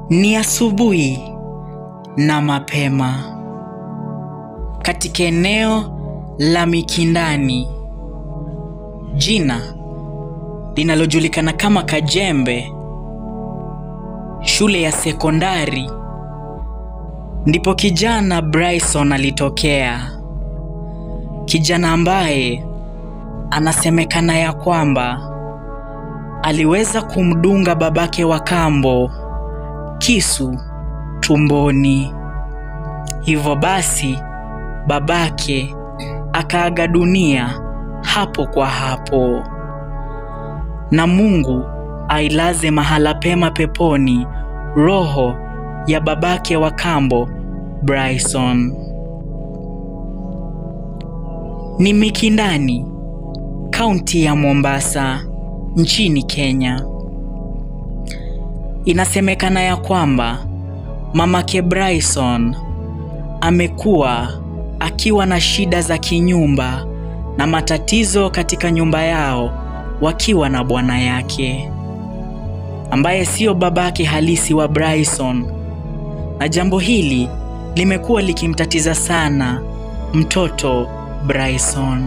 Ni asubuhi na mapema katika eneo la Mikindani, jina linalojulikana kama Kajembe, shule ya sekondari, ndipo kijana Bryson alitokea. Kijana ambaye anasemekana ya kwamba aliweza kumdunga babake wa kambo kisu tumboni. Hivyo basi babake akaaga dunia hapo kwa hapo, na Mungu ailaze mahala pema peponi roho ya babake wa kambo Bryson. Ni Mikindani, kaunti ya Mombasa, nchini Kenya. Inasemekana ya kwamba mamake Bryson amekuwa akiwa na shida za kinyumba na matatizo katika nyumba yao wakiwa na bwana yake ambaye sio babake halisi wa Bryson, na jambo hili limekuwa likimtatiza sana mtoto Bryson.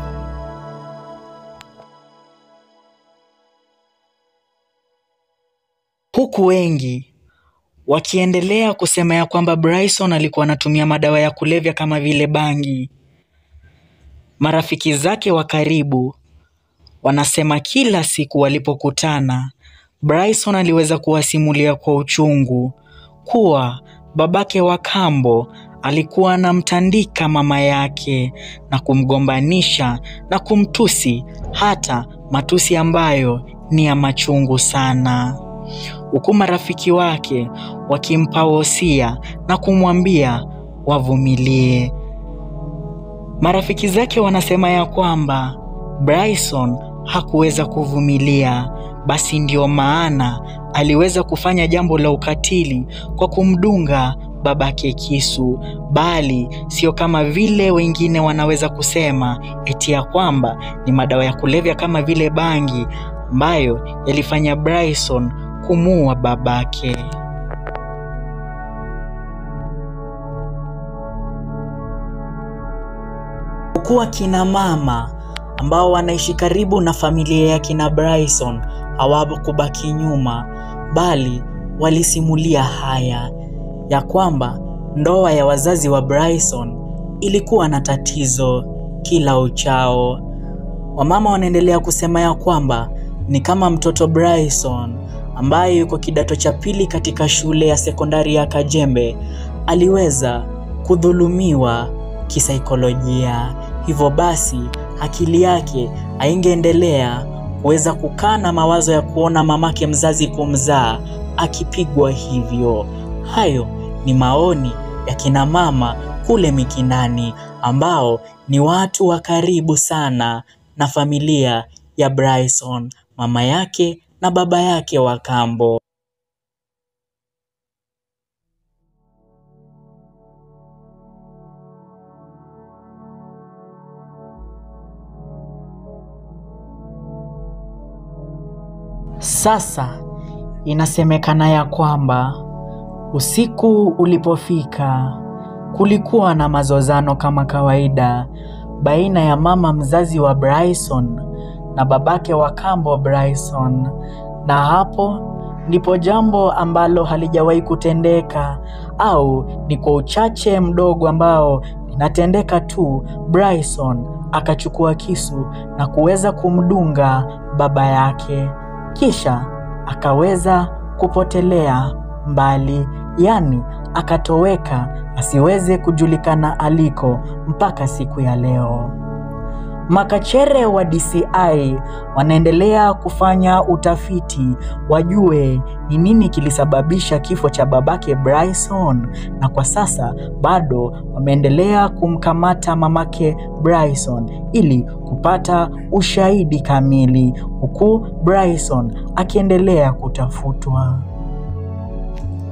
Huku wengi wakiendelea kusema ya kwamba Bryson alikuwa anatumia madawa ya kulevya kama vile bangi. Marafiki zake wa karibu wanasema kila siku walipokutana, Bryson aliweza kuwasimulia kwa uchungu kuwa babake wa kambo alikuwa anamtandika mama yake na kumgombanisha na kumtusi, hata matusi ambayo ni ya machungu sana huku marafiki wake wakimpa wosia na kumwambia wavumilie. Marafiki zake wanasema ya kwamba Bryson hakuweza kuvumilia, basi ndio maana aliweza kufanya jambo la ukatili kwa kumdunga babake kisu, bali sio kama vile wengine wanaweza kusema eti ya kwamba ni madawa ya kulevya kama vile bangi ambayo yalifanya Bryson kumuua babake. Kuwa kina mama ambao wanaishi karibu na familia ya kina Bryson hawakubaki nyuma, bali walisimulia haya ya kwamba ndoa ya wazazi wa Bryson ilikuwa na tatizo kila uchao. Wamama wanaendelea kusema ya kwamba ni kama mtoto Bryson ambaye yuko kidato cha pili katika shule ya sekondari ya Kajembe aliweza kudhulumiwa kisaikolojia. Hivyo basi akili yake haingeendelea kuweza kukaa na mawazo ya kuona mamake mzazi kumzaa akipigwa hivyo. Hayo ni maoni ya kina mama kule Mikindani ambao ni watu wa karibu sana na familia ya Bryson, mama yake na baba yake wa kambo. Sasa inasemekana ya kwamba usiku ulipofika, kulikuwa na mazozano kama kawaida baina ya mama mzazi wa Bryson na babake wa kambo Bryson, na hapo ndipo jambo ambalo halijawahi kutendeka au ni kwa uchache mdogo ambao linatendeka tu, Bryson akachukua kisu na kuweza kumdunga baba yake, kisha akaweza kupotelea mbali, yaani akatoweka asiweze kujulikana aliko mpaka siku ya leo. Makachere wa DCI wanaendelea kufanya utafiti wajue ni nini kilisababisha kifo cha babake Bryson, na kwa sasa bado wameendelea kumkamata mamake Bryson ili kupata ushahidi kamili, huku Bryson akiendelea kutafutwa.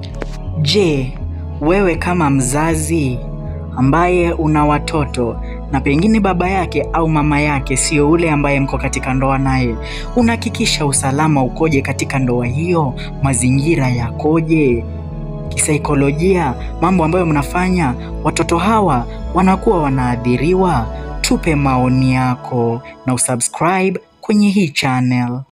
Je, wewe kama mzazi ambaye una watoto na pengine baba yake au mama yake sio ule ambaye mko katika ndoa naye, unahakikisha usalama ukoje katika ndoa hiyo? Mazingira yakoje? Kisaikolojia, mambo ambayo mnafanya, watoto hawa wanakuwa wanaathiriwa? Tupe maoni yako na usubscribe kwenye hii channel.